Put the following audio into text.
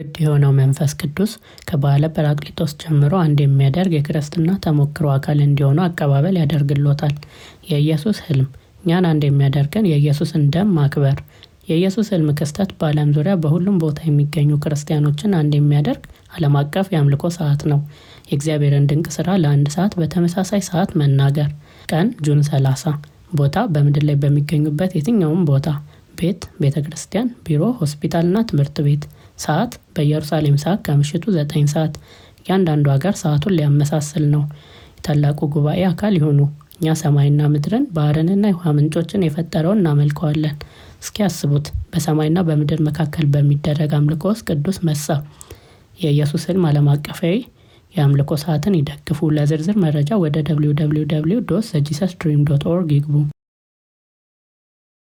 ውድ የሆነው መንፈስ ቅዱስ ከበዓለ ጰራቅሊጦስ ጀምሮ አንድ የሚያደርግ የክርስትና ተሞክሮ አካል እንዲሆኑ አቀባበል ያደርግሎታል። የኢየሱስ ህልም እኛን አንድ የሚያደርገን የኢየሱስን ደም ማክበር። የኢየሱስ ህልም ክስተት በዓለም ዙሪያ በሁሉም ቦታ የሚገኙ ክርስቲያኖችን አንድ የሚያደርግ ዓለም አቀፍ የአምልኮ ሰዓት ነው። የእግዚአብሔርን ድንቅ ሥራ ለአንድ ሰዓት በተመሳሳይ ሰዓት መናገር። ቀን ጁን 30 ቦታ በምድር ላይ በሚገኙበት የትኛውም ቦታ ቤት፣ ቤተ ክርስቲያን፣ ቢሮ፣ ሆስፒታልና ትምህርት ቤት። ሰዓት በኢየሩሳሌም ሰዓት ከምሽቱ ዘጠኝ ሰዓት። እያንዳንዱ ሀገር ሰዓቱን ሊያመሳስል ነው። የታላቁ ጉባኤ አካል ይሁኑ። እኛ ሰማይና ምድርን ባህርንና የውሃ ምንጮችን የፈጠረውን እናመልከዋለን። እስኪ ያስቡት፣ በሰማይና በምድር መካከል በሚደረግ አምልኮ ውስጥ ቅዱስ መሳ የኢየሱስ ህልም ዓለም አቀፋዊ የአምልኮ ሰዓትን ይደግፉ። ለዝርዝር መረጃ ወደ www ዶት ዘጂሰስ ድሪም ዶት ኦርግ ይግቡ።